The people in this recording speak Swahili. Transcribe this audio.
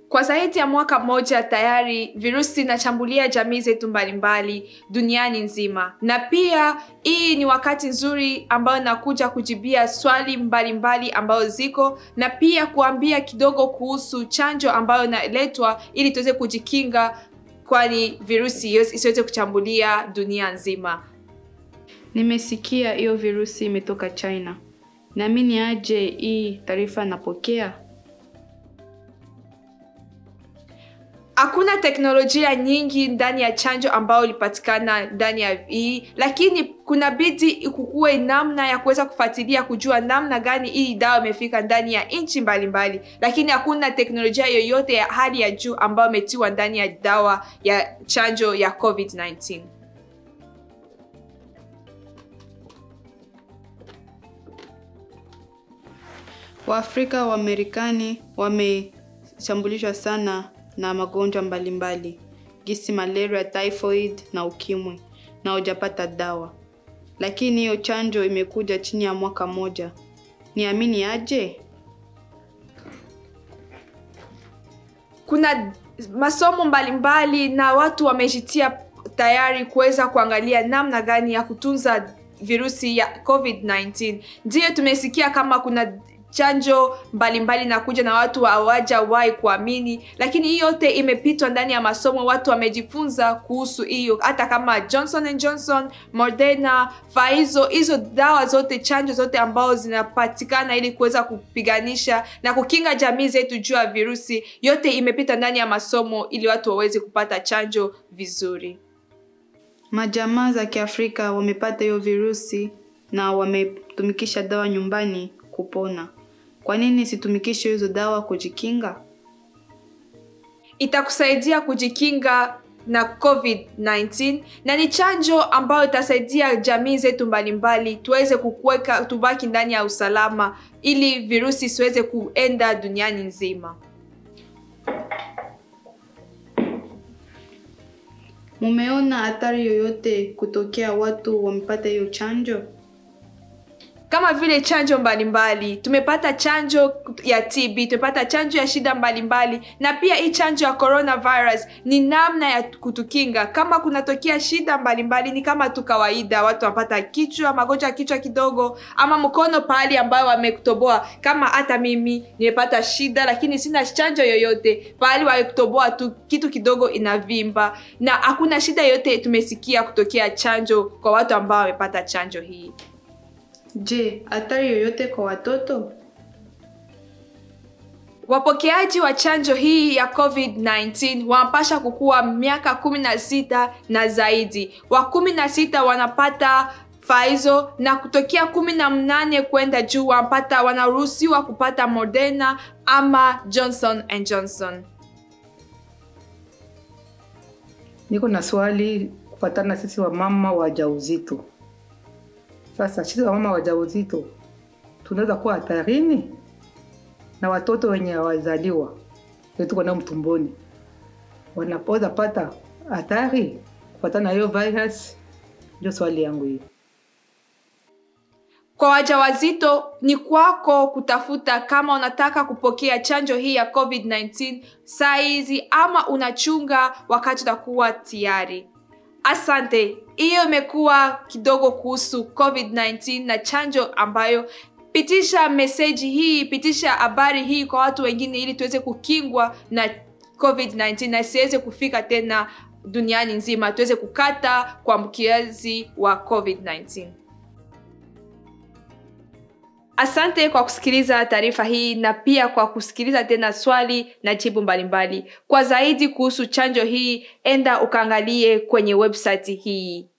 Kwa zaidi ya mwaka mmoja tayari virusi inashambulia jamii zetu mbalimbali duniani nzima, na pia hii ni wakati nzuri ambayo nakuja kujibia swali mbalimbali ambayo ziko na pia kuambia kidogo kuhusu chanjo ambayo inaletwa ili tuweze kujikinga, kwani virusi isiweze kuchambulia dunia nzima. Nimesikia hiyo virusi imetoka China. Naamini aje hii taarifa napokea? Hakuna teknolojia nyingi ndani ya chanjo ambayo ilipatikana ndani ya hii, lakini kuna bidi kukuwe namna ya kuweza kufuatilia kujua namna gani hii dawa imefika ndani ya nchi mbalimbali, lakini hakuna teknolojia yoyote ya hali ya juu ambayo imetiwa ndani ya dawa ya chanjo ya COVID-19. Waafrika wa Marekani wameshambulishwa sana na magonjwa mbalimbali gisi malaria, typhoid na ukimwi na hujapata dawa, lakini hiyo chanjo imekuja chini ya mwaka moja. Niamini aje? Kuna masomo mbalimbali na watu wamejitia tayari kuweza kuangalia namna gani ya kutunza virusi ya COVID-19. Ndiyo tumesikia kama kuna chanjo mbalimbali na kuja na watu hawajawahi kuamini, lakini hii yote imepitwa ndani ya masomo. Watu wamejifunza kuhusu hiyo, hata kama Johnson and Johnson, Moderna, Pfizer, hizo dawa zote, chanjo zote ambao zinapatikana ili kuweza kupiganisha na kukinga jamii zetu juu ya virusi, yote imepita ndani ya masomo ili watu waweze kupata chanjo vizuri. Majamaa za Kiafrika wamepata hiyo virusi na wametumikisha dawa nyumbani kupona. Kwa nini situmikishe hizo dawa kujikinga? Itakusaidia kujikinga na COVID-19 na ni chanjo ambayo itasaidia jamii zetu mbalimbali tuweze kukuweka tubaki ndani ya usalama ili virusi isiweze kuenda duniani nzima. Mumeona hatari yoyote kutokea watu wamepata hiyo chanjo? kama vile chanjo mbalimbali. Tumepata chanjo ya TB, tumepata chanjo ya shida mbalimbali, na pia hii chanjo ya coronavirus ni namna ya kutukinga kama kunatokea shida mbalimbali. Ni kama tu kawaida, watu wanapata kichwa, magonjwa ya kichwa kidogo, ama mkono pahali ambayo wamekutoboa. Kama hata mimi nimepata shida, lakini sina chanjo yoyote, pahali wamekutoboa tu kitu kidogo inavimba, na hakuna shida yoyote tumesikia kutokea chanjo kwa watu ambao wamepata chanjo hii. Je, hatari yoyote kwa watoto? Wapokeaji wa chanjo hii ya COVID-19 wanapasha kukuwa miaka kumi na sita na zaidi. Wa kumi na sita wanapata Pfizer na kutokea kumi na mnane kwenda juu wanapata wanaruhusiwa kupata Moderna ama Johnson and Johnson. Niko na swali kufatana sisi wamama wajauzito. Sasa sisi wamama wajauzito tunaweza kuwa hatarini na watoto wenye hawazaliwa tuko nao mtumboni, wanapoweza pata hatari kufatana na hiyo virus? Ndio swali yangu hiyo. Kwa wajawazito ni kwako kutafuta kama unataka kupokea chanjo hii ya COVID-19 saa hizi ama unachunga wakati utakuwa tayari. Asante. Hiyo imekuwa kidogo kuhusu COVID-19 na chanjo ambayo. Pitisha meseji hii, pitisha habari hii kwa watu wengine, ili tuweze kukingwa na COVID-19 na isiweze kufika tena duniani nzima, tuweze kukata kwa mkiazi wa COVID-19. Asante kwa kusikiliza taarifa hii na pia kwa kusikiliza tena swali na jibu mbalimbali. Kwa zaidi kuhusu chanjo hii, enda ukaangalie kwenye website hii.